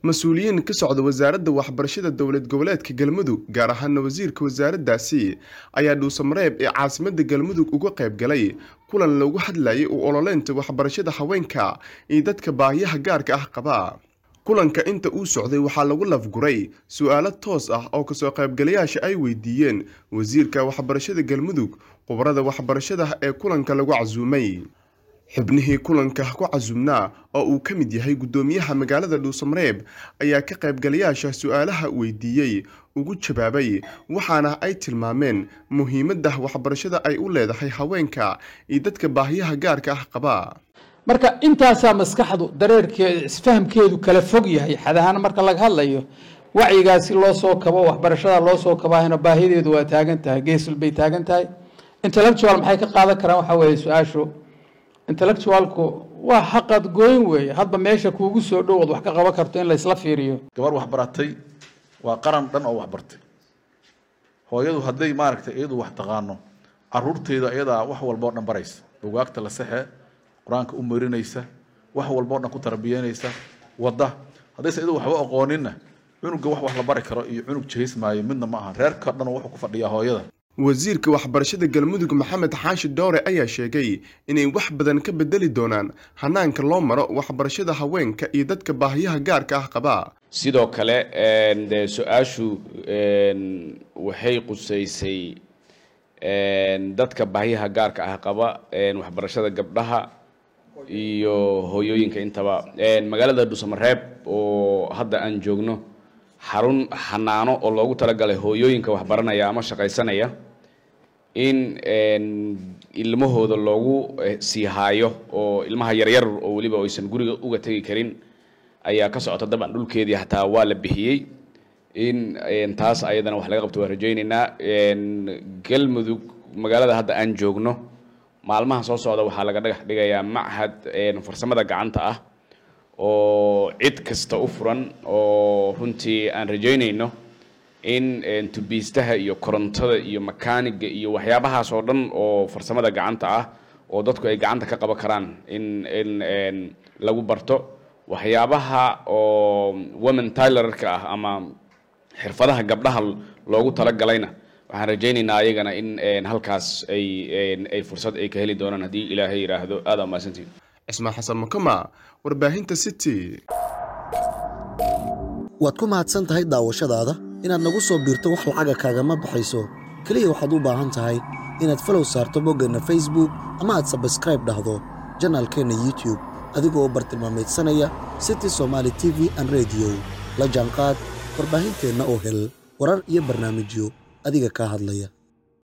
mas-uuliyiin ka socda wasaaradda waxbarashada dowlad goboleedka galmudug gaar ahaana wasiirka wasaaraddaasi ayaa dhuusamareeb ee caasimadda galmudug uga qayb galay kulan loogu hadlayay u ololeynta waxbarashada haweenka iyo dadka baahiyaha gaarka ah qaba kulanka inta uu socday waxaa lagu lafguray su-aalo toos ah oo kasoo qaybgalayaasha ay weydiiyeen wasiirka waxbarashada galmudug khubarada waxbarashada ee kulanka lagu casuumay xubnihii kulanka ku casumnaa oo uu ka mid yahay guddoomiyaha magaalada dhuusamareeb ayaa ka qaybgalayaasha su-aalaha weydiiyey ugu jawaabay waxaana ay tilmaameen muhiimadda waxbarashada ay u leedahay haweenka iyo dadka baahiyaha gaarka ah qaba marka intaasaa maskaxdu dareerkeeda isfahamkeedu kala fog yahay xad ahaan marka laga hadlayo wacyigaasi loo soo kabo waxbarashada loo soo kabaahayna baahideedu waa taagan tahay geesul bay taagan tahay intellectual maxay ka qaadan karaan waxaa weeye su-aashu intellectualku waa xaqad gooyn weeye hadba meesha kuugu soo dhow ood wax ka qaban karto in laysla fiiriyo gabar waxbaratay waa qaran dhan oo waxbartay hooyadu hadday maaragtay iyadu wax taqaano caruurteeda iyadaa wax walba o dhan baraysa bugaagta la sexe qur-aanka u marinaysa wax walba o dhan ku tarbiyeynaysa wadda haddayse iyadu waxba aqooninna cunuga wax wax la bari karo iyo cunug jehis maayo midna ma aha reerka dhan wuxuu ku fadhiyaa hooyada wasiirka waxbarashada galmudug maxamed xaashi dowre ayaa sheegay inay wax badan ka bedeli doonaan hanaanka loo maro waxbarashada haweenka iyo dadka baahiyaha gaarka ah qaba sidoo kale dee su-aashu waxay qusaysay dadka baahiyaha gaarka ah qaba waxbarashada gabdhaha iyo hooyooyinka intaba magaalada dhuusamareeb oo hadda aan joogno xarun xanaano oo loogu talagalay hooyooyinka waxbaranaya ama shaqaysanaya in ilmahooda loogu sii haayo oo ilmaha yaryar oo weliba aysan guriga uga tegi karin ayaa ka socota dabcan dhulkeedii hataa waa la bixiyey in taas ayadana wax laga qabto waan rajaynaynaa galmudug magaalada hadda aan joogno maalmaha soo socda waxaa laga dhagax dhigayaa machad farsamada gacanta ah oo cid kasta u furan oo runtii aan rajaynayno in tubiistaha iyo korontada iyo makaaniga iyo waxyaabahaas oo dhan oo farsamada gacanta ah oo dadku ay gacanta ka qaban karaan in in lagu barto waxyaabaha oo women tylerka ah ama xirfadaha gabdhaha loogu talagalayna waxaan rajaynaynaa ayagana in halkaas ay ay fursad ay ka heli doonaan haddii ilaahay yidhaahdo aada mahadsantiin cismaan xasan makama warbaahinta city waad ku mahadsan tahay daawashadaada inaad nagu soo biirto wax lacaga kaagama baxayso keliya waxaad u baahan tahay inaad falow saarto boggeenna facebook ama aad sabskraib dhahdo janaalkeenna youtube adigoo u bartilmaamaydsanaya city somaali t v an rediyo la jaanqaad warbaahinteenna oo hel warar iyo barnaamijyo adiga kaa hadlaya